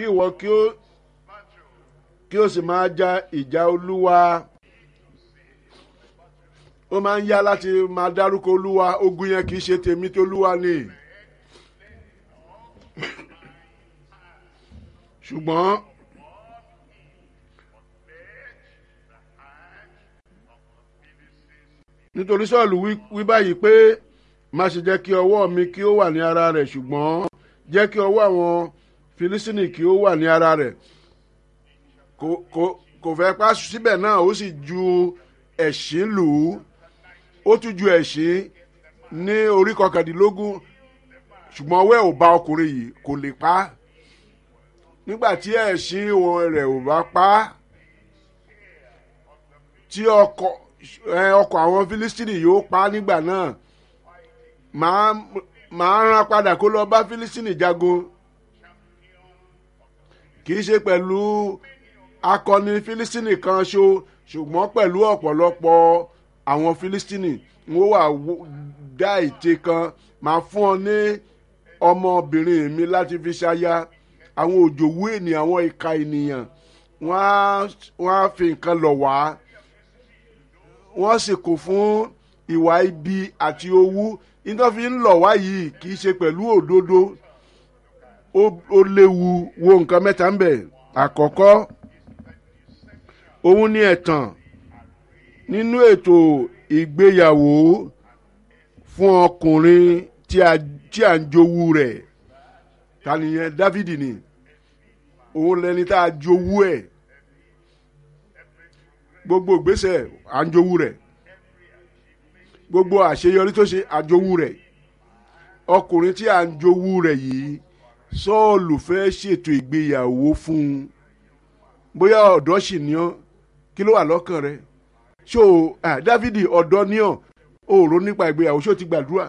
kí ìwọ kí ó kí ó sì máa ja ìjà olúwa ó máa ń yá láti máa dárúkọ olúwa ogun yẹn kì í ṣe tèmi tó olúwa ni ṣùgbọ́n nítorí sọ́ọ̀lù wí báyìí pé má ṣe jẹ́ kí ọwọ́ mi kí ó wà ní ara rẹ̀ ṣùgbọ́n jẹ́ kí ọwọ́ àwọn filisini kí ó wà ní ara rẹ̀ kò kò kò fẹ́ pa síbẹ̀ náà ó sì ju ẹ̀sìn lù ú ó tún ju ẹ̀sìn ní orí kọkàndínlógún ṣùgbọ́n ọwọ́ ẹ̀ ò bá ọkùnrin yìí kò lè pa á nígbà tí ẹ̀sìn rẹ̀ ò bá pa á tí ọkọ̀ ọkọ̀ àwọn filistini yóò pa á nígbà náà màá màá rán padà kó lọ bá filistini jagun kì í ṣe pẹ̀lú akọni filistini kan ṣo ṣùgbọ́n pẹ̀lú ọ̀pọ̀lọpọ̀ àwọn filistini wọ́n wà dá ète kan màá fún ọ ní ọmọbìnrin mi láti fi ṣaya àwọn òjòwú ènìyàn àwọn ìka ènìyàn wọ́n á fi nǹkan lọ̀ wá wọ́n sì kò fún ìwà ibi àti owú nítorí fi ń lọ̀ wá yìí kì í ṣe pẹ̀lú òdodo ó léwu wo nǹkan mẹ́ta ń bẹ̀ àkọ́kọ́ òun ni ẹ̀tàn nínú ètò ìgbéyàwó fún ọkùnrin tí a tí a ń jowú rẹ̀ ta nìyẹn dávidi ni òun lẹni tá a jowú ẹ̀ gbogbo ìgbésẹ̀ à ń jowú rẹ̀ gbogbo àṣeyọrí tó ṣe àjowú rẹ̀ ọkùnrin tí à ń jowú rẹ̀ yìí sọ́ọ̀lù fẹ́ ṣètò ìgbéyàwó fún un bóyá ọ̀dọ́ sì ní ọ́ kí ló wà lọ́kàn rẹ̀ ṣó dávidi ọ̀dọ́ ní ọ́ ò rò nípa ìgbéyàwó ṣó ti gbàdúrà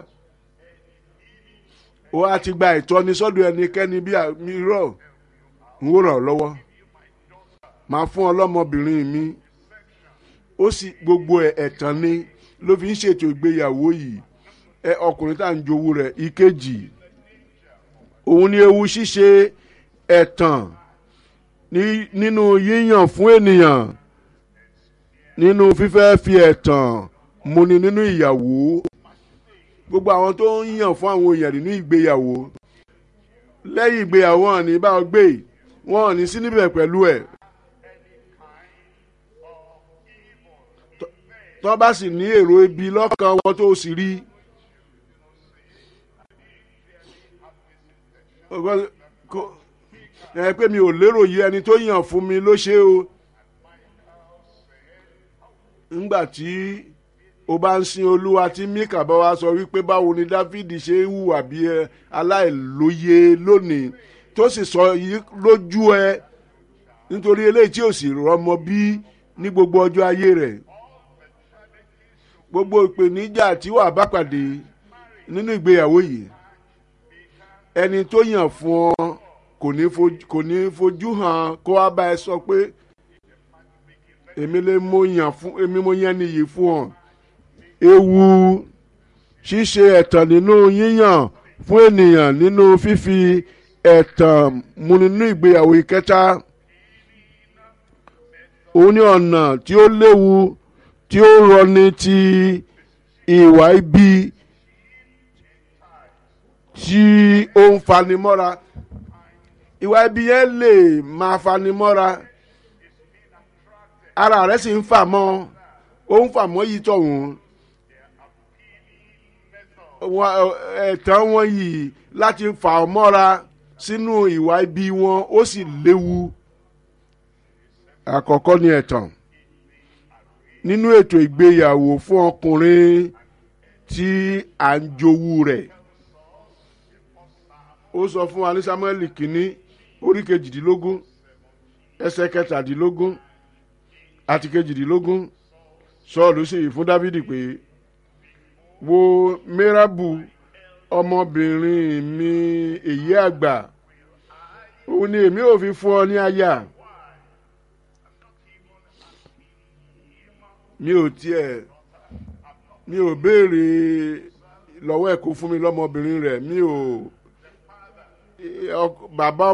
ó á ti gba ìtọ́ni sọ́dọ̀ ẹnikẹ́ni bí mìíràn ń wò ràn lọ́wọ́ máa fún ọlọ́mọbìnrin mi ó sì gbogbo ẹ̀tàn ni ló fi ń ṣètò ìgbéyàwó yìí ẹ ọkùnrin tá à ń jowú rẹ̀ ìkejì òun ni ewu ṣíṣe ẹ̀tàn nínú yíyàn fún ènìyàn nínú fífẹ́ fi ẹ̀tàn múni nínú ìyàwó gbogbo àwọn tó ń yàn fún àwọn èèyàn nínú ìgbéyàwó lẹ́yìn ìgbéyàwó wọn ní bá ọ gbé wọn ní sí níbẹ̀ pẹ̀lú ẹ̀ tó bá sì ní èrò ibi lọ́kàn wọn tó sì rí ẹ pé mi ò lérò yìí ẹni tó yàn fún mi ló ṣe o ńgbà tí o bá ń sin olúwa tí mika bá wa sọ wípé báwo ni dáfídì ṣe ń hùwà bí ẹ aláìlóye lónìí tó sì sọ yìí lójú ẹ nítorí eléyìí tí ò sì rọmọ bí ní gbogbo ọjọ́ ayé rẹ̀ gbogbo ìpèníjà tí wàá bá pàdé nínú ìgbéyàwó yìí ẹni tó yàn fún ọ kò ní fojú hàn kó wá bá ẹ sọ pé èmi lè mo yàn fún èmi mo yàn nìyí fún ọ ewu ṣíṣe ẹ̀tàn nínú yíyàn fún ènìyàn nínú fífi ẹ̀tàn mu nínú ìgbéyàwó ìkẹta òun ní ọ̀nà tí ó léwu tí ó rọni ti ìwà ibi tí ó ń fanimọ́ra ìwà ibi yẹn lè máa fanimọ́ra ara rẹ̀ sì ń fà mọ́ ó ń fà mọ́ yìí tọ̀hún ẹ̀tàn wọn yìí láti fà ọ́ mọ́ra sínú ìwà ibi wọn ó sì léwu àkọ́kọ́ ni ẹ̀tàn nínú ètò ìgbéyàwó fún ọkùnrin tí à ń jowú rẹ̀ ó sọ fún wa ní samuel kínní orí kejìdínlógún ẹsẹ̀ kẹtàdínlógún àti kejìdínlógún sọ́ọ̀lù sì fún dávidi pé wo mẹ́ràbù ọmọbìnrin mi èyí àgbà òun ni èmi ò fi fún ọ ní aya mi ò tiẹ̀ mi ò béèrè lọ́wọ́ ẹ̀ kó fún mi lọ́mọbìnrin rẹ̀ mi ò bàbá